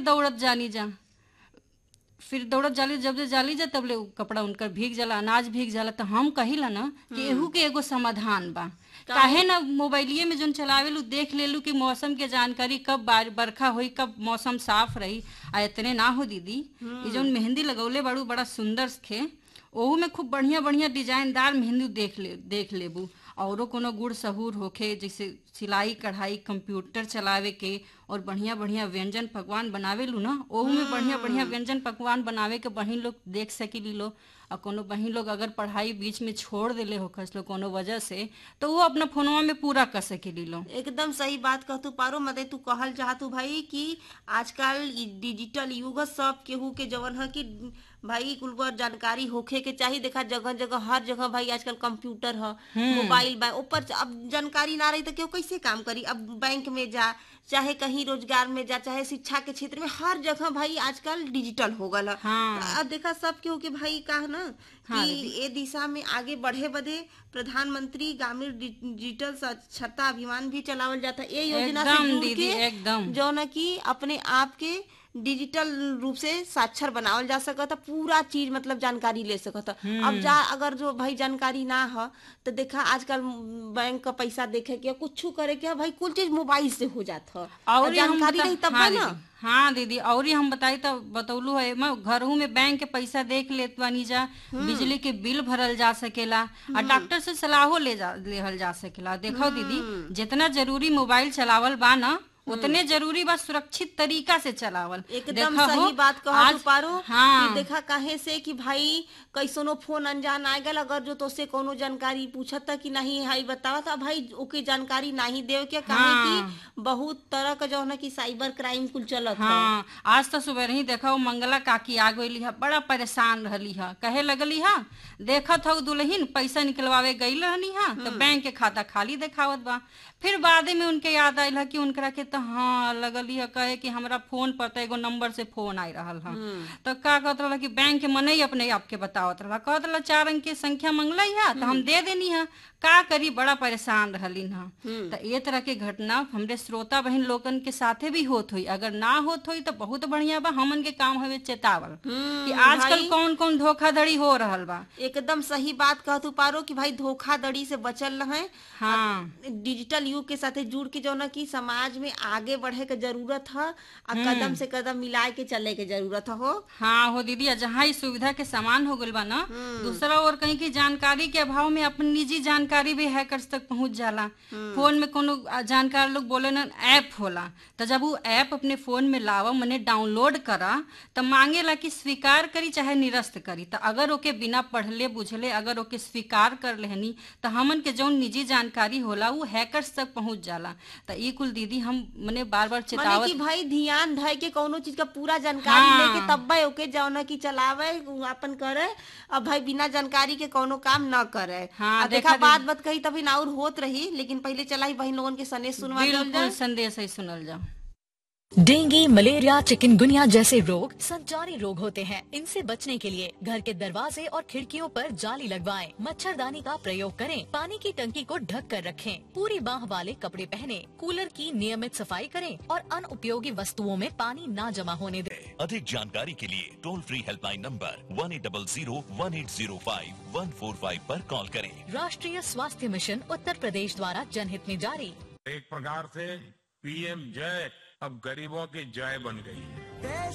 दौड़त जानी जा फिर दौड़त जाली जब से जाली जा तब ले उ कपड़ा उनकर भीग जाला अनाज भीग जाला तो हम कहिला ना कि एहू के एगो समाधान बा काहे ना मोबाइलिए में जोन चलावेलू देख लेलू कि मौसम के जानकारी कब बार बरखा होई कब मौसम साफ रही आ इतने ना हो दीदी ये जोन मेहंदी लगौले बाड़ू बड़ा सुंदर खे ओहू में खूब बढ़िया बढ़िया डिजाइनदार मेहंदी देख ले देख लेबू औरो कोनो गुड़ सहूर होखे जैसे सिलाई कढ़ाई कंप्यूटर चलावे के और बढ़िया बढ़िया व्यंजन पकवान बनावे लू ना ओहू में बढ़िया बढ़िया व्यंजन पकवान बनावे के बहिन लोग देख सकेली लो और कोनो बहिन लोग अगर पढ़ाई बीच में छोड़ देले हो खस लो कोनो वजह से तो वो अपना फोनवा में पूरा कर सकेली लो एकदम सही बात कह तू पारो मते तू कहल चाहतू भाई कि आजकल इ डिजिटल युग सब केहू के जवन है कि भाई कुल को जानकारी होखे के चाहिए देखा जगह जगह हर जगह भाई आजकल कंप्यूटर है मोबाइल बा ऊपर अब जानकारी ना रही तो केहू कैसे काम करी अब बैंक में जा चाहे कहीं रोजगार में जा चाहे शिक्षा के क्षेत्र में हर जगह भाई आजकल डिजिटल हो गल है। हाँ। अब देखा सब केहू के भाई कहा ना हाँ, कि ये दिशा में आगे बढ़े बदे प्रधानमंत्री ग्रामीण डि- डिजिटल साक्षरता अभियान भी चलावल जाता है ये योजना से एकदम जुड़ दीदी, के एकदम। जो न कि अपने आप के डिजिटल रूप से साक्षर बनावल जा सकता पूरा चीज मतलब जानकारी ले सकता अब जा अगर जो भाई जानकारी ना हो तो देखा आजकल बैंक का पैसा देखे के कुछ करे के भाई कुल चीज मोबाइल से हो जाता और ये हम जानकारी बता- नहीं तब हाँ बा ना दीदी, हाँ दीदी और ही हम बताई तो बतौलू है मैं घरहू में बैंक के पैसा देख लेत बानी जा बिजली के बिल भरल जा सकेला और डॉक्टर से सलाहो ले जा लेहल जा सकेला देखो दीदी जितना जरूरी मोबाइल चलावल बा ना उतने जरूरी बा सुरक्षित तरीका से चलावल एकदम देखा हो, सही बात कहो आज- तू पारो हाँ कि देखा काहे से कि भाई कैसनो फोन अनजान आ गल अगर जो तो से कोनो जानकारी पूछत कि नहीं हाई बतावा था भाई ओके जानकारी नहीं देव के काहे कि बहुत तरह का जो है ना कि साइबर क्राइम कुल चलत है हाँ आज तो सुबह ही देखा वो मंगला काकी आ गई है बड़ा परेशान रहली है कहे लगली है देखत हूँ दुल्हन पैसा निकलवावे गई रहनी है तो बैंक के खाता खाली देखावत बा फिर बाद में उनके याद आयल है कि उनकरा के तो हाँ लगली है कहे कि हमरा फोन पर तो एगो नंबर से फोन आई रहा है तो का कहत रहा कि बैंक के मन ही अपने आप के बतावत रहा कहत रहा चार अंक के संख्या मंगलई है तो हम दे देनी है का करी बड़ा परेशान रहलिन है तो ये तरह के घटना हमरे श्रोता बहन लोगन के साथे भी होत हुई अगर ना होत हुई तो बहुत बढ़िया बा हमन के काम हवे चेतावल कि आजकल कौन कौन धोखाधड़ी हो रहल बा एकदम सही बात कह तू पारो कि भाई धोखाधड़ी से बचल रहे हाँ डिजिटल युग के साथे जुड़ के जो ना कि समाज में आगे बढ़े के जरूरत है आ कदम से कदम मिलाए के चले के जरूरत हो हाँ हो दीदी जहाँ इस सुविधा के समान हो गइल बा ना दूसरा और कहीं की जानकारी के अभाव में अपन निजी जानकारी भी हैकर्स तक पहुंच जाला फोन में कोनो जानकार लोग बोले ना ऐप होला तो जब वो ऐप अपने फोन में लावा मने डाउनलोड करा तो मांगेला कि स्वीकार करी चाहे निरस्त करी तो अगर ओके बिना पढ़ले बुझले अगर ओके स्वीकार कर लेहनी तो हमन के जौन निजी जानकारी होला वो हैकर्स तक पहुंच जाला तो ई कुल दीदी हम मने बार बार माने चेतावत कि भाई ध्यान धय के कोनो चीज का पूरा जानकारी हाँ। लेके तब भाई ओके जौन कि चलावे अपन करे अब भाई बिना जानकारी के कोनो काम न करे हाँ, आ देखा देखा बात बात कही तभी ना और होत रही लेकिन पहले चला ही बहन लोगन के सने सुनवा देवल बिल्कुल जाए। संदेश ही सुनल जाओ डेंगू मलेरिया चिकनगुनिया जैसे रोग संचारी रोग होते हैं इनसे बचने के लिए घर के दरवाजे और खिड़कियों पर जाली लगवाएं, मच्छरदानी का प्रयोग करें पानी की टंकी को ढक कर रखें पूरी बाह वाले कपड़े पहने कूलर की नियमित सफाई करें और अनुपयोगी वस्तुओं में पानी न जमा होने दें अधिक जानकारी के लिए toll free helpline number one eight double zero one eight zero five one four five आरोप कॉल करें राष्ट्रीय स्वास्थ्य मिशन उत्तर प्रदेश द्वारा जनहित में जारी एक प्रकार से पीएम जय अब गरीबों की जय बन गई है देश